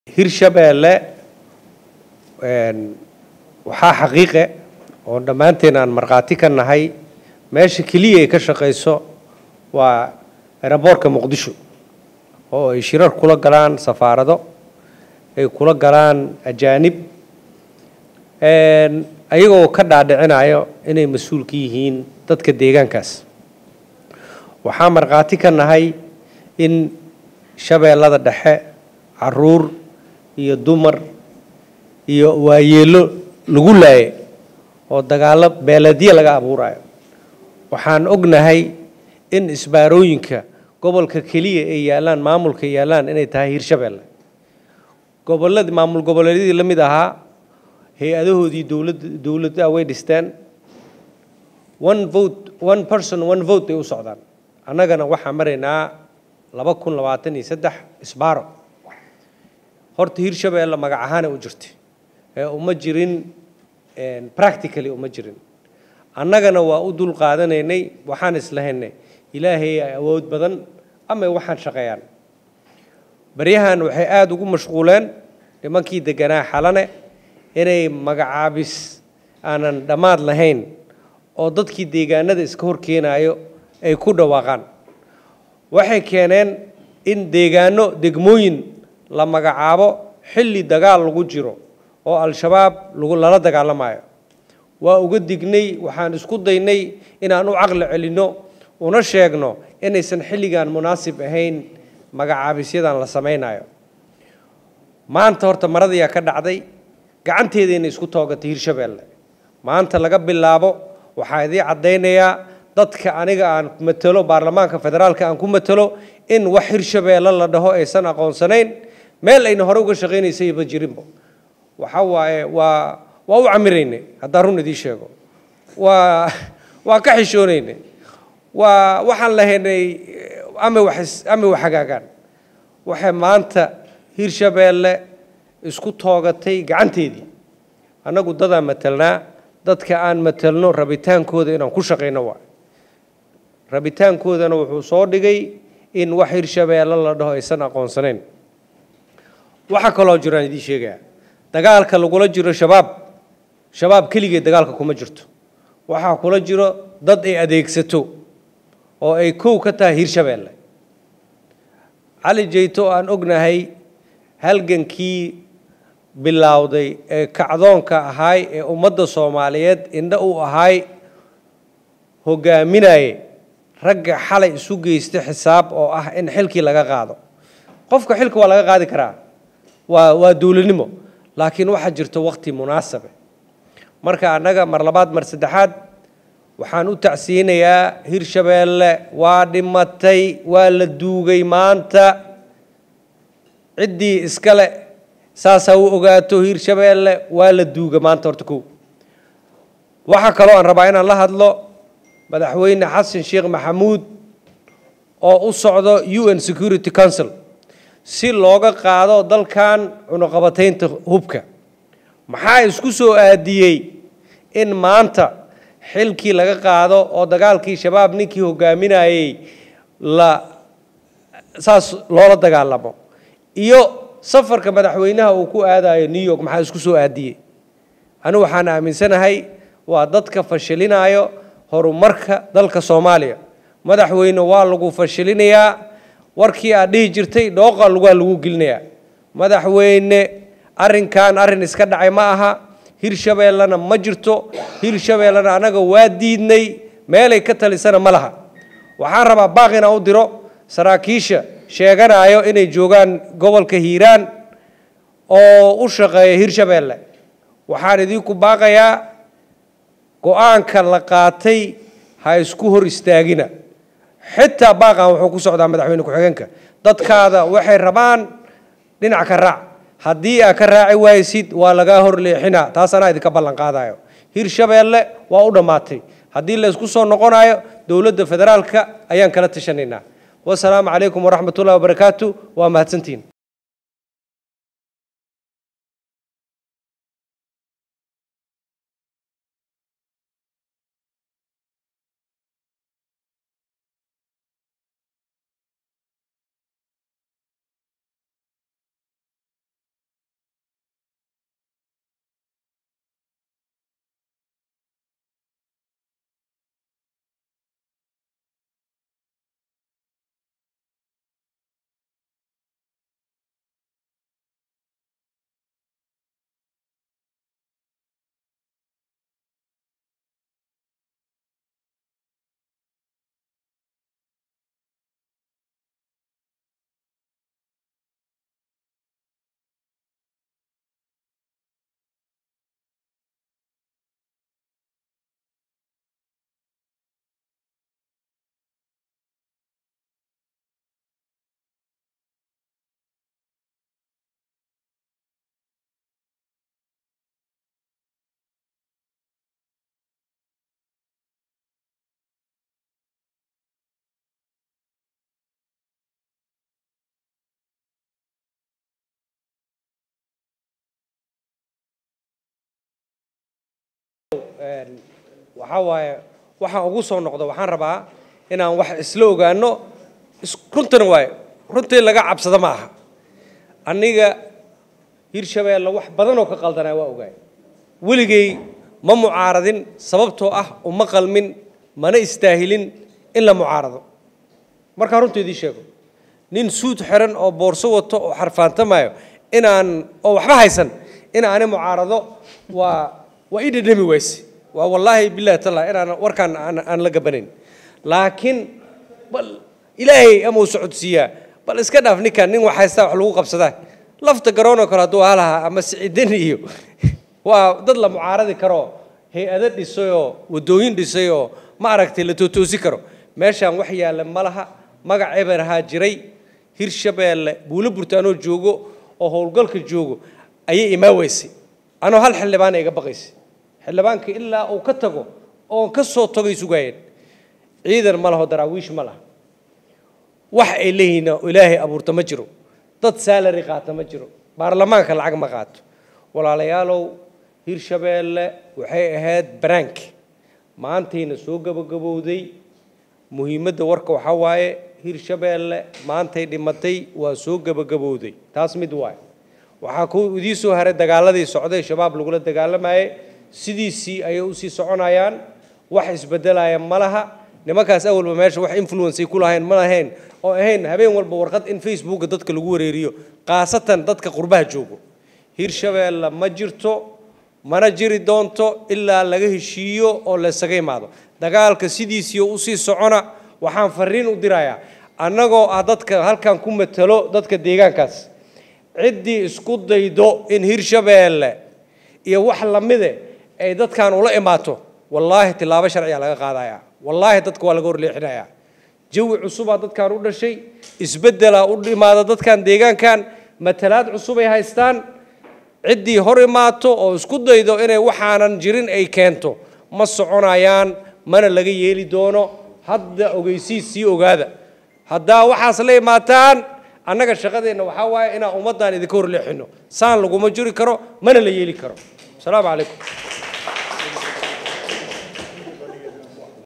hirshabeelle waxaa xaqiiqe oo dhammaanteen aan markhaati ka nahay meesha keliya ay ka shaqayso waa eraboorka muqdisho oo ay shirar kula galaan safaarado ay kula galaan ajaanib ayagoo ka dhaadhicinayo inay mas-uul ka yihiin dadka deegaankaas waxaa markhaati ka nahay in shabeellada dhexe caruur iyo dumar iyo waayeelo lagu laaye oo dagaallo beeladiya laga abuurayo waxaan ognahay in isbaarooyinka gobolka keliya ay yaallaan maamulka yaallaan inay tahay hirshabeelle gobolladii maamul goboleedyadii la mid ahaa hay-adahoodii dowladda dowladda way dhisteen one vote one person one vote ay u socdaan annagana waxaan maraynaa laba kun labaatan iyo saddex isbaaro horta hirshabeelle magac ahaana u jirtay ee uma jirin practically uma jirin annagana waa u dul qaadanaynay waxaan islahaynay ilaahay ay awood badan ama waxaan shaqeeyaan baryahan waxay aada ugu mashquuleen nimankii deganaa xalane inay magacaabis aanan dhammaad lahayn oo dadkii deegaanada iska hor keenaayo ay ku dhawaaqaan waxay keeneen in deegaano degmooyin la magacaabo xilli dagaal lagu jiro oo al-shabaab lagu lala dagaalamayo waa uga dignay waxaan isku daynay inaan u caqli celinno una sheegno inaysan xilligan munaasib ahayn magacaabisyadan la samaynayo maanta horta maradayaa ka dhacday gacanteedayna isku toogatay hirshabeelle maanta laga bilaabo waxaa idii caddaynayaa dadka aniga aan matalo baarlamaanka federaalka aan ku matalo in wax hirshabeelle la dhaho aysan aqoonsanayn meel ayna hore uga shaqaynaysayba jirinba waxa waaye waa waa u camiraynay haddaan run idiin sheego waa waa ka xishoonaynay waa waxaan lahaynay ama wax ama wax hagaagaan waxay maanta hirshabeelle isku toogatay gacanteedii annagu dadaan matelnaa dadka aan matelno rabitaankooda inaan ku shaqayno waa rabitaankoodana wuxuu soo dhigay in wax hirshabeelle la dhaho aysan aqoonsanayn waxaa kaloo jiraan idiin sheegaya dagaalka lagula jiro shabaab shabaab keligeed dagaalka kuma jirto waxaa kula jiro dad ay adeegsato oo ay kow ka tahay hirshabeelle cali jeyto oo aan ognahay halgankii bilowday ee kacdoonka ahaay ee ummadda soomaaliyeed indho u ahaay hogaaminaye ragga xalay isu geysta xisaab oo ah in xilkii laga qaado qofka xilka waa laga qaadi karaa waa waa dowladnimo laakiin waxaa jirto wakti munaasabe marka annaga mar labaad mar saddexaad waxaan u tacsiinayaa hirshabeelle waa dhimatay waa la duugay maanta ciddii iskale saasaa u ogaato hirshabeelle waa la duuga maanta horta kow waxaa kaloo aan rabaa inaan la hadlo madaxweyne xasan sheekh maxamuud oo u socdo u n security council si looga qaado dalkan cunuqabataynta hubka maxaa isku soo aadiyey in maanta xilkii laga qaado oo dagaalkii shabaab ninkii hogaaminayey la saas loola dagaalamo iyo safarka madaxweynaha uu ku aadayo new york maxaa isku soo aadiyey anigu waxaan aaminsanahay waa dadka fashilinayo horumarka dalka soomaaliya madaxweyne waa lagu fashilinayaa warkii aad dhihi jirtay dhooqa lugaa lagu gelinayaa madaxweyne arrinkan arrin iska dhacay ma aha hirshabeellena ma jirto hirshabeellena annaga waa diidnay meelay ka talisana ma laha waxaan rabaa baaq inaan u diro saraakiisha sheeganayo inay joogaan gobolka hiiraan oo u shaqeeya hirshabeelle waxaan idinku baaqayaa go-aanka la qaatay ha isku hor istaagina xitaa baaqan wuxuu ku socdaa madaxweyne ku-xigeenka dadkaada waxay rabaan dhinac ka raac haddii aad ka raaci waaysid waa lagaa hor leexinaa taas anaa idinka ballan qaadayo hirshabeelle waa u dhammaatay haddii la isku soo noqonayo dowladda federaalka ayaan kala tashanaynaa wasalaamu calaykum waraxmat ullahi wabarakaatu waa mahadsantihin waxaa waaye waxaan ugu soo noqdo waxaan rabaa inaan wax isla ogaano runtana waaye runtii laga cabsado ma aha aniga hirshabeelle wax badanoo ka qaldanaa waa ogaay weligay ma mucaaradin sababtoo ah uma qalmin mana istaahilin in la mucaarado markaa runta idiin sheego nin suud xiran oo boorso wato oo xarfaantamayo inaan oo waxba haysan in aani mucaarado waa waa ii dhadhami wayse waa wallaahi billahi taala inaan warkaan aan aan la gabanayn laakiin bal ilaahay ama uu socodsiiyaa bal iska dhaaf ninkan nin wax haystaa wax lagu qabsadaa lafta garoonoo kale hadduu halahaa ama sicidan iyo waa dad la mucaaradi karo hay-ado dhisayoo waddooyin dhisayoo ma aragtay la tootoosi karo meeshaan wax yaalla ma laha magac eber ahaa jiray hirshabeelle buulo burtaanoo joogo oo howlgalka joogo ayay imaa weysay anoo hal xildhibaana iga baqaysay xildhibaanka ilaa uu ka tago oon ka soo tagay sugaayeen ciidan ma laho daraawiish ma laha wax ay leeyihiin oo ilaahay abuurta ma jiro dad salary qaata ma jiro baarlamaanka lacag ma qaato walaalayaalow hirshabeelle waxay ahayd banaanki maantayna soo gabagabowday muhiimadda warka waxaa waaye hirshabeelle maantay dhimatay waa soo gabagabowday taas mid waaye waxaa ku idii soo haray dagaaladii socday shabaab lagula dagaalamayay sidiisii ayay usii soconayaan wax isbedelaya ma laha nimankaas awalba meesha wax influence ay ku lahayn ma lahayn oo ahayn habeen walba warqad in facebooka dadka lagu wareeriyo khaasatan dadka qurbaha joogo hirshabeelle ma jirto mana jiri doonto ilaa laga heshiiyo oo laysaga imaado dagaalka sidiisii usii socona waxaan fariin u dirayaa annagoo ah dadka halkan ku matalo dadka deegaankaas ciddii isku daydo in hirshabeelle iyo wax lamide ay dadkan ula imaato wallaahi tilaabo sharciga laga qaadaya wallaahi dadka waa laga horleexinayaa jawi cusubaa dadkan u dhashay isbeddelaa u dhimaada dadkan deegaankan matalaad cusubay haystaan ciddii hor imaato oo isku daydo inay waxaanan jirin ay keento ma soconayaan mana laga yeeli doono hadda ogeysiis sii ogaada haddaa waxaas la imaataan annaga shaqadeenna waxaa waaye inaan ummaddan idinka horleexino saan laguma jiri karo mana la yeeli karo asalaamu calaykum